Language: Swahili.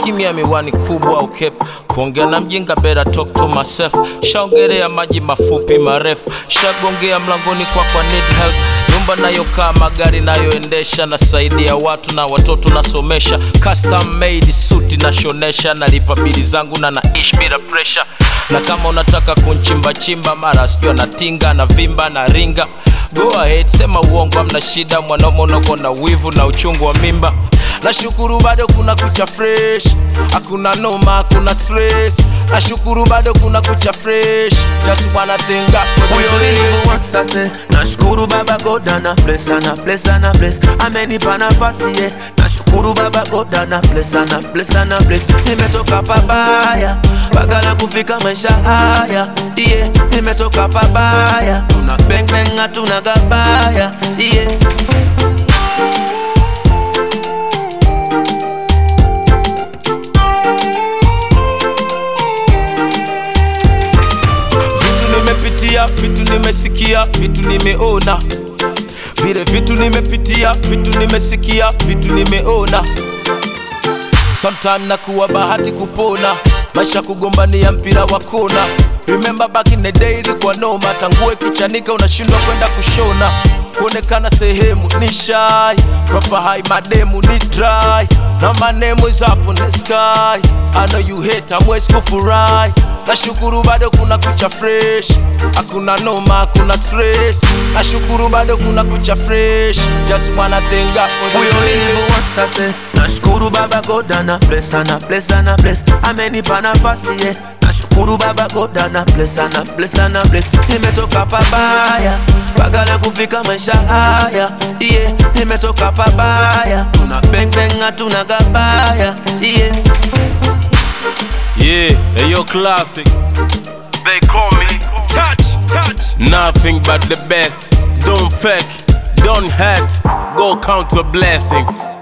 kimya miwani kubwa ukep kuongea na mjinga bera talk to myself shaongelea maji mafupi marefu shagongea mlangoni kwa kwa need help nyumba nayokaa magari nayoendesha nasaidia watu na watoto nasomesha custom made suti nashonesha nalipa bili zangu na naishi bila pressure na kama unataka kunchimbachimba mara sijua natinga na vimba na ringa go ahead sema uongo amna shida mwanaume unako na wivu na uchungu wa mimba nashukuru bado kuna kucha fresh hakuna noma hakuna stress nashukuru bado kuna kucha fresh just wanna thank God for the Huyo grace. nilimuwasase nashukuru baba God ana bless ana bless ana bless amenipa nafasi yeah. nashukuru baba God ana bless ana bless ana bless nimetoka pabaya mpaka la kufika maisha haya yeah. nimetoka pabaya tuna bang bang hatuna gabaya yeah. vitu nimepitia vitu nimesikia vitu nimeona vile vitu nimepitia vitu nimesikia vitu nimeona sometime nakuwa bahati kupona maisha kugombania mpira wa kona remember back in the day ilikuwa noma tangue kichanika unashindwa kwenda kushona kuonekana sehemu ni shy proper high mademu ni dry na my name is up on the sky I know you hate amwezi kufurahi nashukuru bado kuna kucha fresh hakuna noma hakuna stress nashukuru bado kuna kucha fresh just wanna thank God for the huyo grace. nilimuwasase nashukuru baba God ana bless ana bless ana bless amenipa nafasi yeah. nashukuru baba God ana bless ana bless ana bless nimetoka pabaya mpaka la kufika maisha haya yeah. nimetoka pabaya tuna bang bang hatuna gabaya yeah. Yeah, hey, yo, classic. They call me touch, touch. Nothing but the best. Don't fake, don't hurt. Go count your blessings.